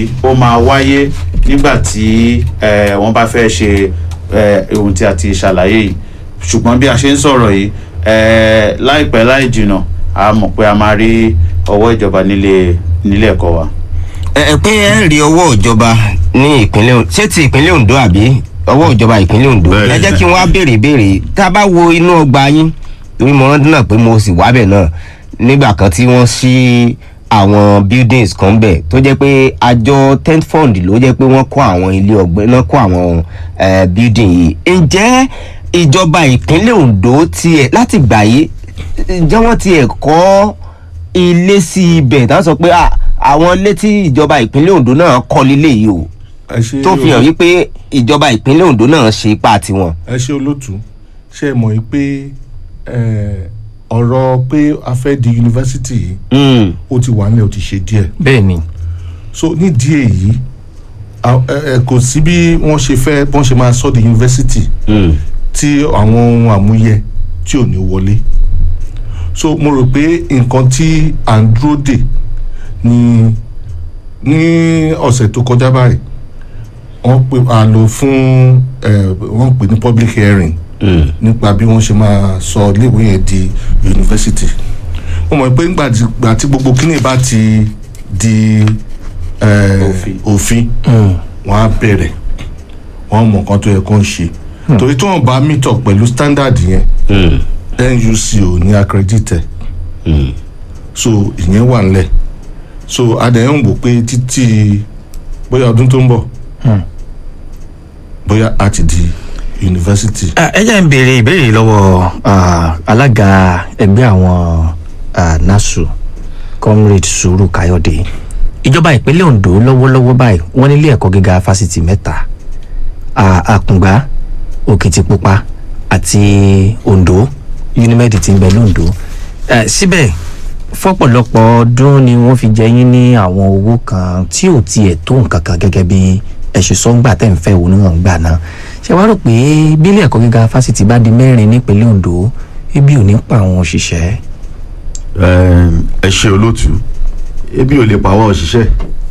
yìí ó máa wáyé nígbà tí eh, wọ́n bá fẹ́ ṣe eh, ohun tí a ti ṣàlàyé yìí ṣùgbọ́n bí a ṣe ń sọ̀rọ̀ yìí eh, láìpẹ́ láì jìnnà a mọ̀ pé a máa rí ọwọ́ ìjọba nílé nílé ẹ̀kọ́ wa. ẹ ẹ pé ẹ rí ọwọ́ ìjọba ní ìpínlẹ̀ Ondo ṣé ti ìpínlẹ̀ Ondo àbí ọwọ́ ìjọba ìpínlẹ̀ Ondo Bẹ́ẹ̀ni. ẹ jẹ́ kí wọ́n á béèrè béèrè tá a bá wo inú ọgbà yín torí mo rántí náà pé mo sì wábẹ̀ náà nígbà kan tí wọ́n ṣí àwọn buildings kan bẹ̀ tó jẹ́ pé àjọ tent fund ló jẹ́ pé wọ́n kọ́ àwọn ilé ọgbẹ́ náà kọ́ àwọn eh, building yìí ǹjẹ́ ìjọba ìpínlẹ̀ Ondo tiẹ̀ láti gbà yìí ǹjẹ́ wọ́n tiẹ̀ kọ́ ilé sí ibẹ̀ tá a sọ pé ah, àwọn ilé tí ìjọba ìpínlẹ̀ Ondo náà kọ́ lílé yìí o ẹ ṣe tó fi hàn wípé ìjọba ìpínlẹ̀ Ondo náà ṣe ipa tiwọn. ẹ ṣe olótú ṣe é mọ̀ yìí pé eh, ọ̀rọ̀ pé a fẹ́ di yunifásitì yìí Mm. ó ti wà nílẹ̀ ó ti ṣe díẹ̀ bẹ́ẹ̀ ni so nídìí èyí a- ẹ- ẹ, kò sí bí wọ́n ṣe fẹ́ bọ́n ṣe máa sọ di yunifásitì Mm. tí àwọn ohun àmúyẹ tí ò ní wọlé so mo rò pé nǹkan tí à ń dúró dè ní ní ọ̀sẹ̀ tó kọjá báyìí wọ́n pè á lò fún ẹ̀ wọ́n pè ní public hearing Mm. nípa bí wọ́n ṣe máa sọ iléèwé yẹn di yunifásitì mo mọ̀ pé nígbà tí- gbà tí gbogbo kíní bá ti di ẹ̀, Òfin. òfin wọ́n á bẹ̀rẹ̀ wọ́n mọ̀ nǹkan tó yẹ kó ń ṣe torí tí wọ́n bá meet up pẹ̀lú standard yẹn Mm. NUC ò ní accredited Mm. so ìyẹn wà nílẹ̀ so adẹ̀yẹ̀ ń wò pé títí bóyá ọdún tó ń bọ̀ bóyá a ti di yunifásitì. Ah, ẹ jẹ́ ń béèrè ìbéèrè lọ́wọ́ ah, alága ẹgbẹ́ àwọn ah, nasu comrade sùúrù káyọ̀dé ìjọba ìpínlẹ̀ ondo lọ́wọ́lọ́wọ́ báyìí wọ́n nílé ẹ̀kọ́ gíga fásitì mẹ́ta ah, àkùngbá òkìtìpupa àti ondo unimed ti ń bẹ lóńdó Eh, síbẹ̀ fọ́pọ̀lọpọ̀ ọdún ni wọ́n fi jẹ yín ní àwọn owó kan tí ò tiẹ̀ tó nǹkan kan gẹ́gẹ́ bí ẹ̀sùn sọ́ngbà tẹ̀ ń fẹ́ òun níwọ̀n gbà náà ṣé wàá rò pé bílẹ̀ ẹ̀kọ́ gíga fásitì bá di mẹ́rin nípínlẹ̀ ondo ebi ò ní pa àwọn òṣìṣẹ́ Ẹm, ẹ ṣe olóòtú ebi ò lè pa àwọn òṣìṣẹ́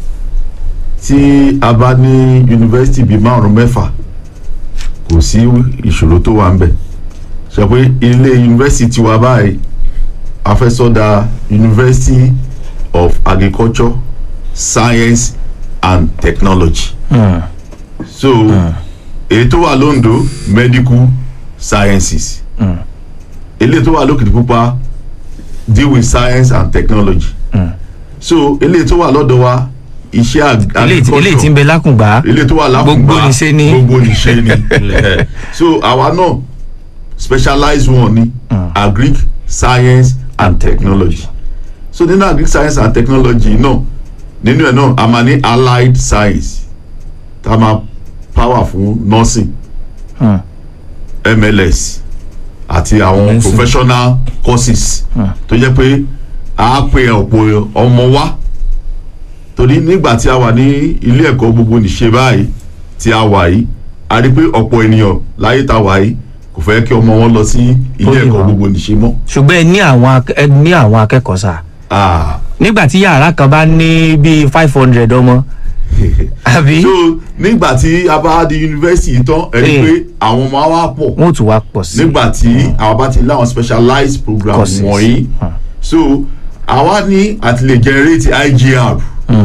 tí a bá ní yunifásitì bíi márùn mẹ́fà kò sí ìṣòro tó wà ń bẹ̀ ṣe pé ilé yunifásitì wa báyìí a fẹ́ sọ́dà University of Agriculture Science and Technology so èyí tó wà lóńdó medical sciences eléyìí tó wà lókìtìpupa deal with science and technology so eléyìí tó wà lọ́dọ̀ wa iṣẹ́ ag- eléyìí tí- eléyìí tí ń bẹ lákùngbá eléyìí tó wà lákùngbà Gbogbo nìṣe ni. gbogbo nìṣe ni so àwa náà specialize one ní agric science and technology so nínú agric science and technology náà nínú ẹ̀ náà a máa ní allied science tá a máa power fún nursing Hmm. mls àti àwọn Medicine. professional courses tó jẹ́ pé a pe ọ̀pọ̀ ọmọ wa torí nígbà tí a wà ní ilé ẹ̀kọ́ gbogbo nìṣe báyìí tí a wà yìí a rí pé ọ̀pọ̀ ènìyàn láyé tá a wà yìí kò fẹ́ kí ọmọ wọn lọ sí ilé Poli ẹ̀kọ́ mọ́. gbogbo nìṣe mọ́. ṣùgbọ́n ẹ ní àwọn akẹ́- ẹ ní àwọn akẹ́kọ̀ọ́ sà Ah. nígbà tí yàrá kan bá ní bíi five hundred ọmọ àbí so nígbà tí a bá di yunifásitì tán ẹ rí Eh. pé àwọn ọmọ wa pọ̀ wọn ò tún wá pọ̀ sí nígbà tí àwọn bá ti láwọn specialized program Courses. wọ̀nyí Hmm. so àwa ní àti lè generate IGR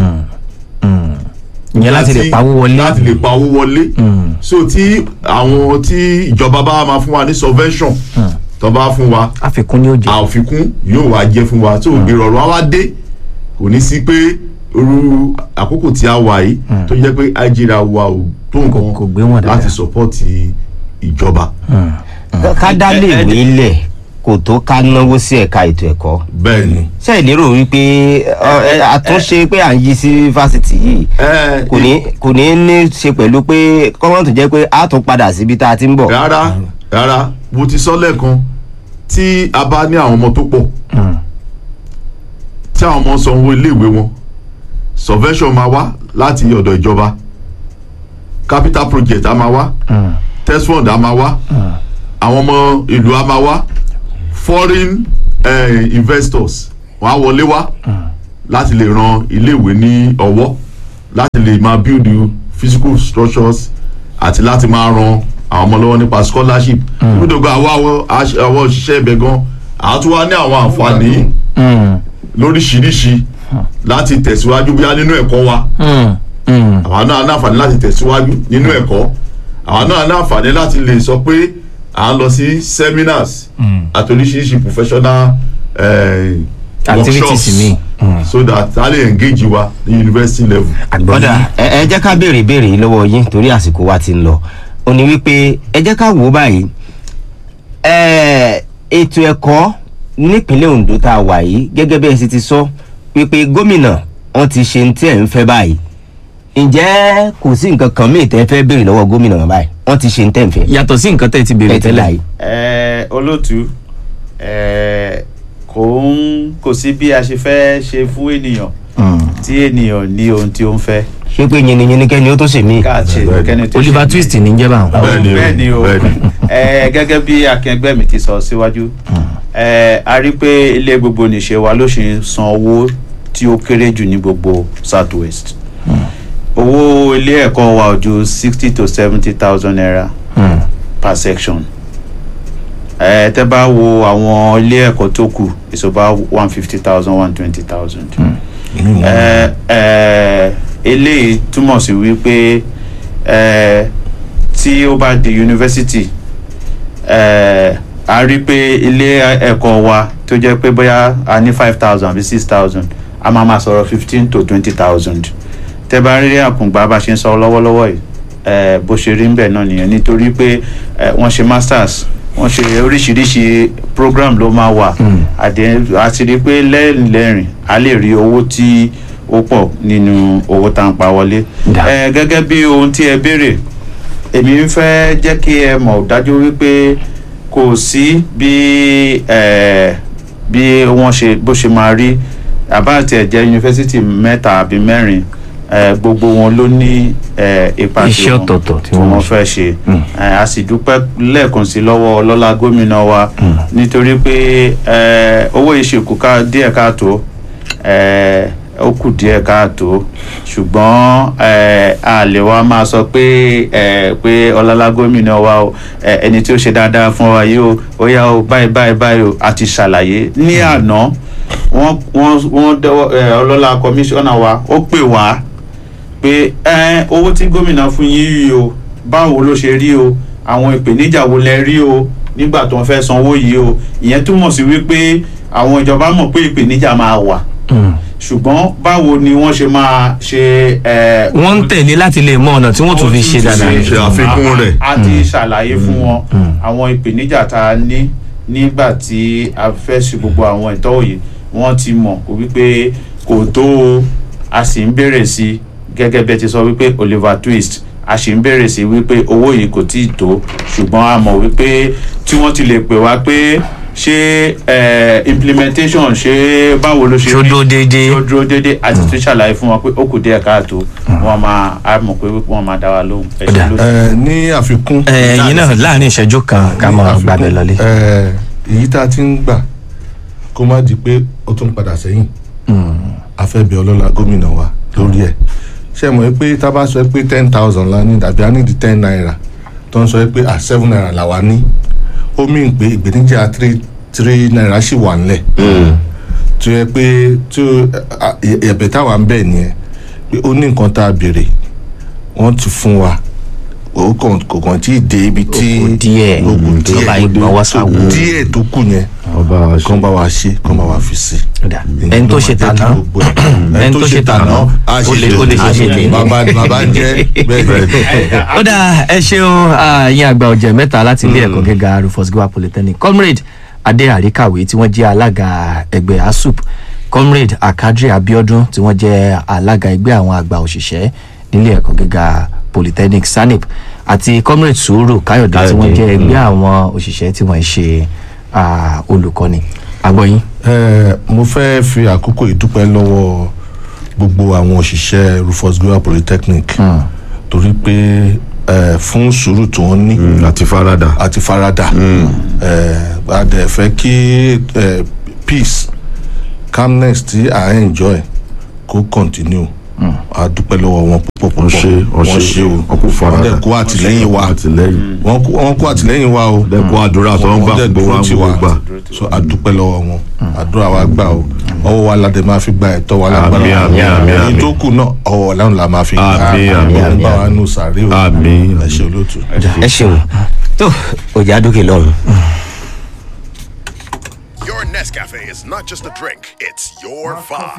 ìyẹn láti lè pawó wọlé láti lè pawó wọlé so tí àwọn tí ìjọba bá máa fún wa ní subvention tó bá fún wa àfikún ni ó jẹ àfikún yóò wá jẹ́ fún wa so ìrọ̀rùn á wá dé kò ní sí pé irú àkókò tí a wà yìí tó jẹ́ pé IGR wa ò tó Kò- kò gbé wọn nǹkan dáadáa. láti support ìjọba ká dá lè wé lẹ̀ kò tó ká náwó sí ẹ̀ka ètò ẹ̀kọ́ bẹ́ẹ̀ ni. ṣe ìlérò wípé ọ, ẹ, àtúnṣe pé à ń yí sí fásitì yìí ẹ kò ní kò ní ní ṣe pẹ̀lú pé kọ́mọ́ tó jẹ́ pé a tún padà síbi tá a ti ń bọ̀. rárá rárá mo ti sọ lẹ́ẹ̀kan tí a bá ní àwọn ọmọ tó pọ̀ tí àwọn ọmọ sanwó iléèwé wọn subvention máa wá láti ọ̀dọ̀ ìjọba capital project a máa wá test fund a máa wá àwọn ọmọ ìlú a máa wá foreign eh, investors wọ́n á wọlé wá láti lè ran iléèwé ní ọwọ́ láti lè máa build physical structures àti láti máa ran àwọn ọmọ lọ́wọ́ nípa scholarship nítorí àwọn àwọn òṣìṣẹ́ ibẹ̀ gan àwọn tún wá ní àwọn àǹfààní lóríṣiríṣi láti tẹ̀síwájú bóyá nínú ẹ̀kọ́ wa àwọn náà ní àǹfààní láti tẹ̀síwájú nínú ẹ̀kọ́ àwọn náà ní àǹfààní láti lè sọ pé à ń lọ sí seminars àti oríṣiríṣi professional eh, Activities workshops mi. so that a lè engage wa ní university level. ọ̀dà ẹ ẹ jẹ́ ká béèrè ìbéèrè yìí lọ́wọ́ yín torí àsìkò wa ti ń lọ ó ní wípé ẹ jẹ́ ká wò ó báyìí ẹ ètò ẹ̀kọ́ nípínlẹ̀ Ondo tá a wà yìí gẹ́gẹ́ bí ẹ sì ti sọ wípé gómìnà wọn ti ṣe ní tí ẹ̀ ń fẹ́ báyìí ǹjẹ́ kò sí nǹkan kan míì tẹ́ fẹ́ béèrè lọ́wọ́ gómìnà wọn báyìí wọ́n ti ṣe ní tẹ́ ń fẹ́ yàtọ̀ sí nǹkan tẹ́ ẹ ti béèrè ẹ ti là tẹ́lẹ̀ yìí. ẹ olóòtú ẹ kò ń kò sí bí a ṣe fẹ́ ṣe fún ènìyàn tí ènìyàn ní ohun tí ó ń fẹ́ ṣé pé yìnyín kẹ́ni ó tó ṣe míì. ká ṣe Bẹ́ẹ̀ni. kẹ́ni tó ṣe Oliver mí. Twist ní jẹ́ báwọn. Bẹ́ẹ̀ni o, bẹ́ẹ̀ni o bẹ́ẹ̀ni. ẹ gẹ́gẹ́ bí akẹgbẹ́ mi ti sọ síwájú ẹ a rí pé ilé gbogbo nìṣe wa ló ṣe ń san owó tí ó kéré jù ní gbogbo south west owó ilé ẹ̀kọ́ wa ò ju sixty to seventy thousand naira per section ẹ tẹ́ bá wo àwọn ilé ẹ̀kọ́ tó kù it's about one fifty thousand one twenty thousand ẹ ẹ eléyìí túmọ̀ sí wípé ẹ tí ó bá di yunifásitì ẹ a rí pé ilé ẹ̀kọ́ wa tó jẹ́ pé bóyá a ní five thousand àbí six thousand a máa ma sọ̀rọ̀ fifteen to twenty thousand tẹ́ bá rí àkùngbà bá ṣe ń sọ lọ́wọ́lọ́wọ́ yìí ẹ bó ṣe rí ń bẹ̀ náà nìyẹn nítorí pé ẹ wọ́n ṣe masters wọ́n ṣe oríṣiríṣi program ló máa wà àdé àti rí pé lẹ́rìn lẹ́rìn a lè rí owó tí ó pọ̀ nínú owó tá à ń pa wọlé Dà. ẹ gẹ́gẹ́ bí ohun tí ẹ béèrè èmi ń fẹ́ jẹ́ kí ẹ mọ̀ dájú wípé kò sí bí ẹ bí wọ́n ṣe bó ṣe máa rí àbá àti ẹ̀jẹ̀ yunifásitì mẹ́ta àbí mẹ́rin ẹ gbogbo wọn ló ní ẹ ipa Iṣẹ́ tiwọn ọ̀tọ̀ọ̀tọ̀ tí tí wọ́n wọ́n ṣe. fẹ́ ṣe ẹ a sì dúpẹ́ lẹ́ẹ̀kan sí lọ́wọ́ ọlọ́lá gómìnà wa nítorí pé ẹ owó ìṣèkù ká díẹ̀ káàtó ẹ ó kù díẹ̀ káàtó ṣùgbọ́n ẹ a lè wá máa sọ pé ẹ pé ọlọ́lá gómìnà wa o ẹ ẹni tí ó ṣe dáadáa fún wa yìí o ó yá o báyìí báyìí báyìí o a ti ṣàlàyé ní àná wọ́n wọ́n wọ́n dẹ́wọ́ ẹ ọlọ́lá kọmíṣánná wa ó pè wá pé ẹ owó tí gómìnà fún yín yìí o báwo ló ṣe rí o àwọn ìpèníjà wo lẹ rí o nígbà tó ń fẹ́ sanwó yìí o ìyẹn túmọ̀ sí wípé àwọn ìjọba mọ̀ pé ìpèníjà máa wà ṣùgbọ́n báwo ni wọ́n ṣe máa ṣe ẹ. wọ́n ń tẹ̀lé láti lè mọ ọ̀nà tí wọ́n tún fi ṣe dáadáa. ṣe àfikún rẹ̀. a ti ṣàlàyé fún wọn àwọn ìpèníjà tá a ní nígbà tí a fẹ́ ṣe gbogbo àwọn ìtọ́wò yìí wọ́n ti mọ̀ wípé kò tó o a sì ń béèrè sí i gẹ́gẹ́ bẹ́ẹ̀ ti sọ wípé Oliver Twist a sì ń béèrè sí i wípé owó yìí kò tíì tó ṣùgbọ́n a mọ̀ wípé tí wọ́n ti lè pè wá pé ṣé eh, implementation ṣé báwo ló ṣe Ṣó rí? dúró déédéé? ṣó dúró déédéé àti tún ṣàlàyé fún wọn pé ó kù díẹ̀ káàtó wọ́n máa a mọ̀ pé wọ́n máa dá wa lóhùn ẹ ṣé Ó dà. lóṣù. ẹ ní àfikún. ẹ̀yin náà láàrin ìṣẹ́jú kan ká ní mọ̀ àfikún, gbàgbé lọlé. ẹ, èyí tá a ti ń gbà kó má di pé ó tún padà sẹ́yìn a fẹ́ bẹ̀ ọlọ́lá gómìnà wa lórí ẹ̀ ṣé ẹ mọ̀ pé tá a bá sọ pé ten thousand la ní tàbí a ní di ten naira tó ń sọ pé à seven naira là wá ní ó mì pé ìgbéníjà three three naira sì wà ńlẹ̀ tó yẹ pé tó ẹ̀bẹ̀ táwa ń bẹ̀ nìyẹn pé ó ní nǹkan tá a béèrè wọ́n ti fún wa ó kàn kò kàn tí ì dé ibi tí Ó kù díẹ̀. ó kù Mm, díẹ̀ ìjọba ìgbọ̀nwọ́ So, sáwó. díẹ̀ tó kù yẹn ọba wa ṣe. kàn bá wa ṣe kàn bá wa fi sí Dà. ẹni tó ṣe tàná ẹni tó ṣe tàná á ó lè- ó lè ṣe ṣe tèmi. bàbá bàbá jẹ́ bẹ́ẹ̀ bẹ́ẹ̀ ó dáa ẹ ṣeun ààyè àgbà ọ̀jẹ̀ mẹ́ta láti ilé ẹ̀kọ́ gíga Rufus Giwa Polytechnic comrade adé àríkàwé tí wọ́n jẹ́ alága ẹgbẹ́ asup comrade akadri abiodun tí wọ́n jẹ́ alága ẹgbẹ́ àwọn àgbà òṣìṣẹ́ nílé ẹ̀kọ́ gíga Polytechnic sanip àti comrade sùúrù káyọ̀dé tí wọ́n jẹ́ ẹgbẹ́ àwọn òṣìṣẹ́ tí wọ́n ń ṣe ah, olùkọ́ni agbọ́yìn. Ẹ, mo fẹ́ fi àkókò ìdúpẹ́ lọ́wọ́ gbogbo àwọn òṣìṣẹ́ Rufus Giwa Polytechnic torí pé ẹ, fún sùúrù tí wọ́n ní àti farada. àti farada ẹ, a dẹ̀ fẹ́ kí ẹ, peace calmness tí à ń enjoy kó continue a dúpẹ́ lọ́wọ́ wọn púpọ̀ púpọ̀ wọ́n ṣe wọ́n ṣe wọ́n kò fara wọ́n dẹ̀ kó àtìlẹ́yìn wa àtìlẹ́yìn wọ́n kó- wọ́n kó àtìlẹ́yìn wa o dẹ̀ kó àdúrà tó ń gbà dẹ̀ gbogbo wa dúró tì gbogbo gbà so a dúpẹ́ lọ́wọ́ wọn àdúrà wa gbà o ọwọ́ wa ládẹ máa fi gba ẹ̀tọ́ wa lágbára Àmín, àmín, àmín, èyí àmín. tó kù náà ọwọ́ ọ̀làrun la máa fi gbà Àmín, àmín, ọ̀hún bá wa nù sàárè o Àmín. ẹ ṣe olóòtú. ẹ ṣeun tó ọjà dókè lọ́run. Your Nescafe is not just a drink, it's your vibe.